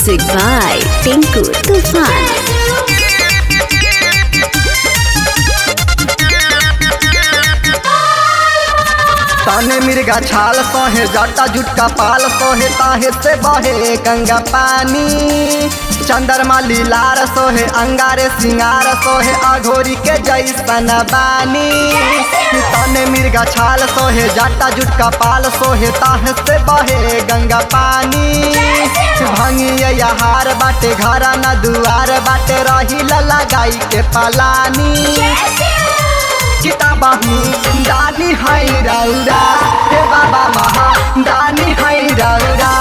Music by Tinku Tufan. ताने मिर्गा छाल सोहे जटा जुटका पाल सोहे ताहे से बहे गंगा पानी चंद्रमा लीलार सोहे अंगारे सिंगार सोहे अघोरी के जैसन बानी ताने मिर्गा छाल सोहे जटा जुटका पाल सोहे ताहे से बहे गंगा पानी भंगिया हार बाटे घरा न दुआर बाटे रही लगाई के पलानी किताबाही दानी है रौरा हे बाबा महा दानी है रौरा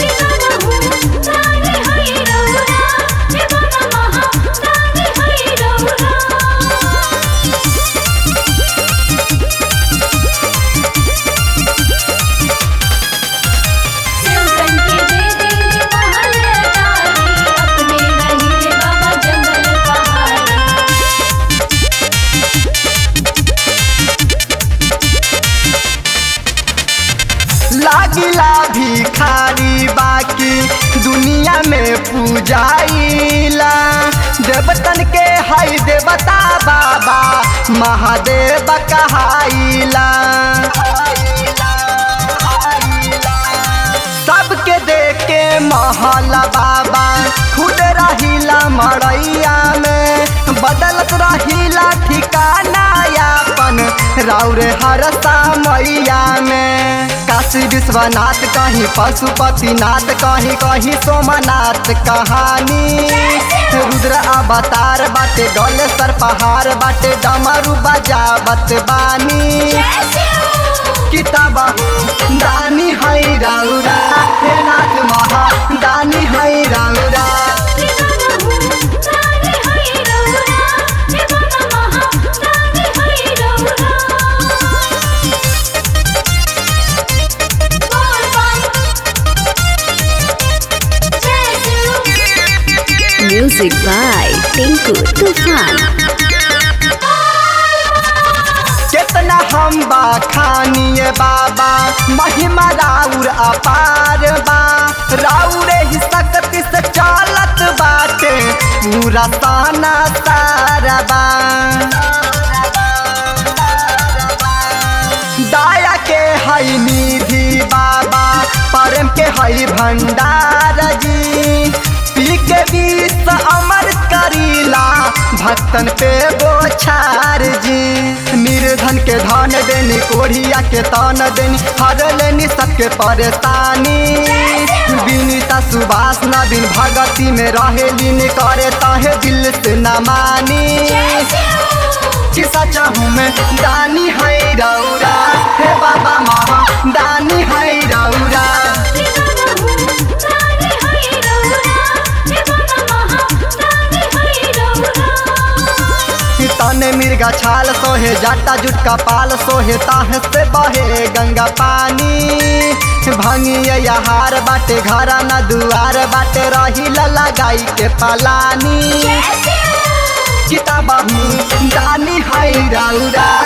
लागिला भिखारी बाकी दुनिया में पूजाइला देवतन के हई देवता बाबा महादेव कहाइला सबके देख के महला बाबा खुद रहिला मड़ैया में बदलत रहिला ठिकाना यापन राउरे हर मैया में काशी विश्वनाथ कहीं पशुपतिनाथ कहीं कहीं सोमनाथ कहानी रुद्र अवतार बाटे गले सर पहाड़ बाटे डमरू बजावत बानी किताब दानी है राउरा हे नाथ महा दानी है राउरा Music by Tinku Tufan. कितना हम बा खानिए बाबा महिमा राउर अपार बा राउरे ही शक्ति से चालत बाटे पूरा ताना सारा बा दाया के हई निधि बाबा प्रेम के हई भंडार जी पी के विष अमर करीला भक्तन पे बोछार जी निर्धन के धन देनी कोढ़िया के तन देनी हर लेनी सबके परेशानी विनीता सुभाष नवीन भगती में रहे लीन करे तहे दिल से न मानी कि सच हूँ मैं दानी है रौरा हे बाबा महा दानी है रौरा तने मिर्गा छाल सोहे जाटा जुटका पाल सोहे ताहे से बहे गंगा पानी भंगिया हार बाटे घरा न दुआर बाटे रही लगाई के पलानी किताब दानी है रौरा